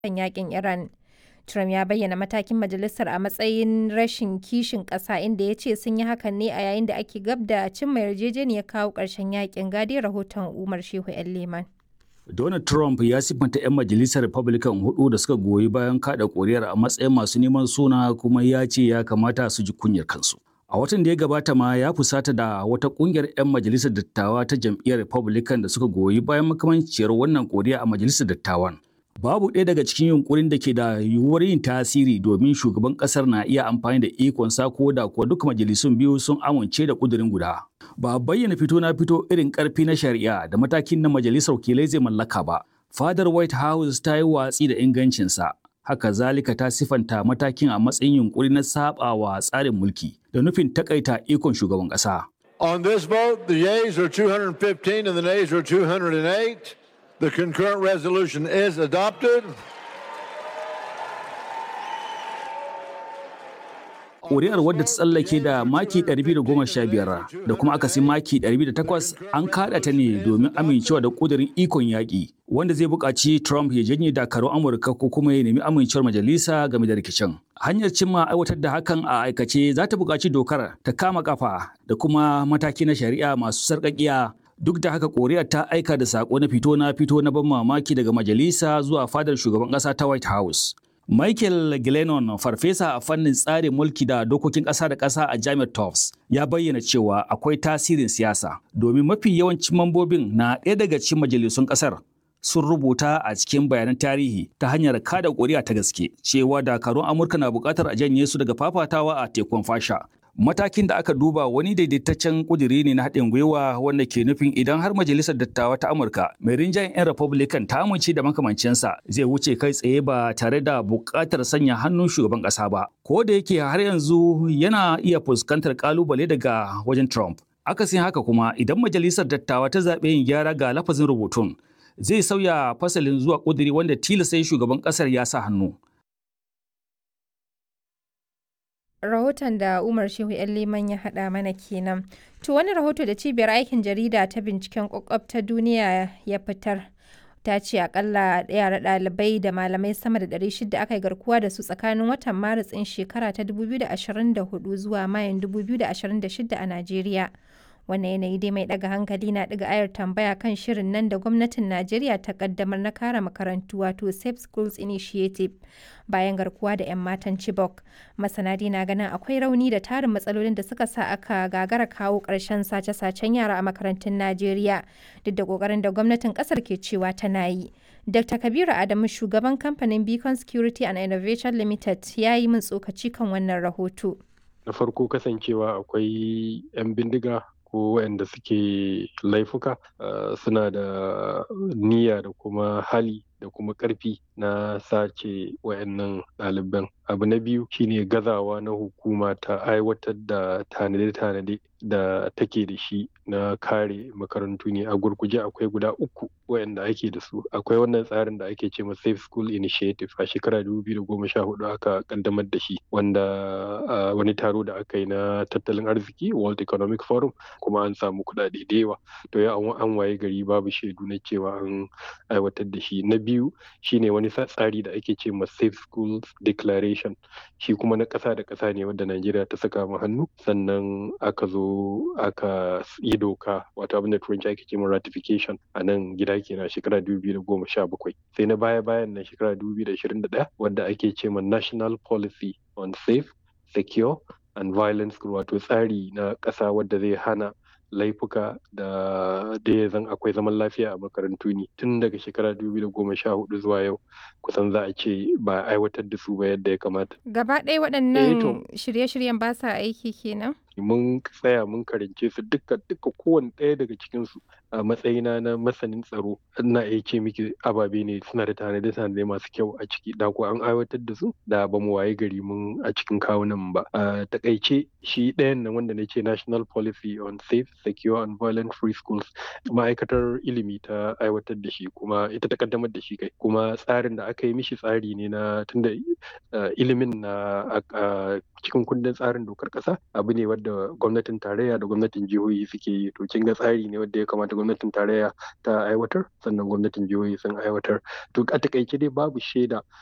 kan yakin Iran. Trump ya bayyana matakin majalisar a matsayin rashin kishin ƙasa inda ya ce sun yi hakan ne a yayin da ake gab da cimma yarjejeniyar kawo ƙarshen yakin gadi rahoton Umar Shehu 'yan Leman. Donald Trump ya siffanta 'yan majalisar Republican hudu da suka goyi bayan kada ƙuri'ar a matsayin masu neman suna kuma ya ce ya kamata su ji kunyar kansu. A watan da ya gabata ma ya fusata da wata kungiyar 'yan majalisar dattawa ta jam'iyyar Republican da suka goyi bayan makamanciyar wannan ƙuri'a a majalisar dattawan. Babu ɗaya daga cikin yunkurin da ke da yiwuwar yin tasiri domin shugaban ƙasar na iya amfani da ikonsa ko da kuwa duk majalisun biyu sun amince da ƙudurin guda. Ba a bayyana fito na fito irin ƙarfi na shari'a da matakin na majalisar wakilai zai mallaka ba. Fadar White House ta yi watsi da ingancinsa. Haka zalika ta sifanta matakin a matsayin yunkuri na saɓawa tsarin mulki da nufin takaita ikon shugaban ƙasa. On this vote, the yeas are 215 and the nays are 208. The concurrent resolution is adopted. Ƙuri'ar wadda ta tsallake da maki 215 da kuma akasin maki 208 an kaɗa ta ne domin amincewa da ƙudurin ikon yaƙi wanda zai buƙaci Trump ya janye dakarun Amurka ko kuma ya nemi amincewar majalisa game da rikicin. Hanyar cimma aiwatar da hakan a aikace za ta buƙaci dokar ta kama kafa da kuma mataki na shari'a masu sarƙaƙiya duk da haka koriya ta aika da sako na fito na fito na ban mamaki daga majalisa zuwa fadar shugaban kasa ta white house michael glennon farfesa a fannin tsarin mulki da dokokin kasa da kasa a jami'ar tufts ya bayyana cewa akwai tasirin siyasa domin mafi yawancin mambobin na ɗaya daga cikin majalisun kasar sun rubuta a cikin bayanan tarihi ta hanyar kada ƙuri'a ta gaske cewa dakarun amurka na buƙatar a janye su daga fafatawa a tekun fasha matakin da aka duba wani daidaitaccen kuduri ne na haɗin gwiwa wanda ke nufin idan har majalisar dattawa ta amurka mai rinjayen 'yan republican ta amince da makamancinsa zai wuce kai tsaye ba tare da buƙatar sanya hannun shugaban ƙasa ba ko da yake har yanzu yana iya fuskantar ƙalubale daga wajen trump akasin haka kuma idan majalisar dattawa ta zaɓe yin gyara ga lafazin rubutun zai sauya fasalin zuwa kuduri wanda tilasta shugaban ƙasar ya sa hannu rahoton da Umar Shehu ‘yan Liman ya haɗa mana kenan. To wani rahoto da cibiyar aikin jarida ta binciken kwakwab ta duniya ya fitar. Ta ce akalla yara ɗalibai da malamai sama da 600 aka yi garkuwa da su tsakanin watan Maris ɗin shekara ta 2024 zuwa Mayun 2026 a Najeriya. wannan yanayi dai mai daga hankali na daga ayar tambaya kan shirin nan da gwamnatin najeriya ta kaddamar na kare makarantu wato safe schools initiative bayan garkuwa da 'yan matan chibok masana na ganin akwai rauni da tarin matsalolin da suka sa aka gagara kawo ƙarshen sace-sacen yara a makarantun najeriya duk da ƙoƙarin da gwamnatin ƙasar ke cewa tana yi dr kabiru adamu shugaban kamfanin beacon security and innovation limited ya yi min tsokaci kan wannan rahoto na farko kasancewa akwai 'yan bindiga ko waɗanda suke laifuka suna da niyya da kuma hali da kuma ƙarfi na sace wayannan ɗaliban abu na biyu shine gazawa na hukuma ta aiwatar da tanade-tanade da take da shi na kare makarantu ne a gurguje akwai guda uku wayanda ake da su akwai wannan tsarin da ake ce ma safe school initiative a shekara 2014 aka kaddamar da shi wanda wani taro da aka yi na tattalin arziki world economic forum kuma an samu kuɗaɗe da yawa to ya an waye gari babu shaidu na cewa an aiwatar da shi na biyu shine wani tsari da ake ce ma safe schools declaration shi kuma na ƙasa da ƙasa ne wanda Najeriya ta saka mu hannu sannan aka zo aka yi doka wato abin da turanci ake ce ma ratification a nan gida kenan shekara 2017 sai na baya bayan nan shekara 2021 wanda ake ce ma national policy on safe secure and violence wato tsari na ƙasa wadda zai hana laifuka da da ya zan akwai zaman lafiya a makarantu ne tun daga shekara 2014 zuwa yau kusan za a ce ba aiwatar da su ba yadda ya kamata. Gaba ɗaya waɗannan shirye-shiryen ba sa aiki kenan? mun tsaya mun karance su duka duka kowane ɗaya daga cikin su a matsayina na masanin tsaro ina iya ce miki ababe ne suna da tanade tanade masu kyau a ciki da ko an aiwatar da su da ba mu waye gari mun a cikin kawunan ba a takaice shi ɗayan nan wanda na ce national policy on safe secure and violent free schools ma'aikatar ilimi ta aiwatar da shi kuma ita ta kaddamar da shi kai kuma tsarin da aka yi mishi tsari ne na tunda ilimin na cikin kundin tsarin dokar ƙasa abu ne wadda gwamnatin tarayya da gwamnatin jihohi suke yi to kin ga tsari ne wadda ya kamata gwamnatin tarayya ta aiwatar sannan gwamnatin jihohi sun aiwatar to a takaice dai babu shaida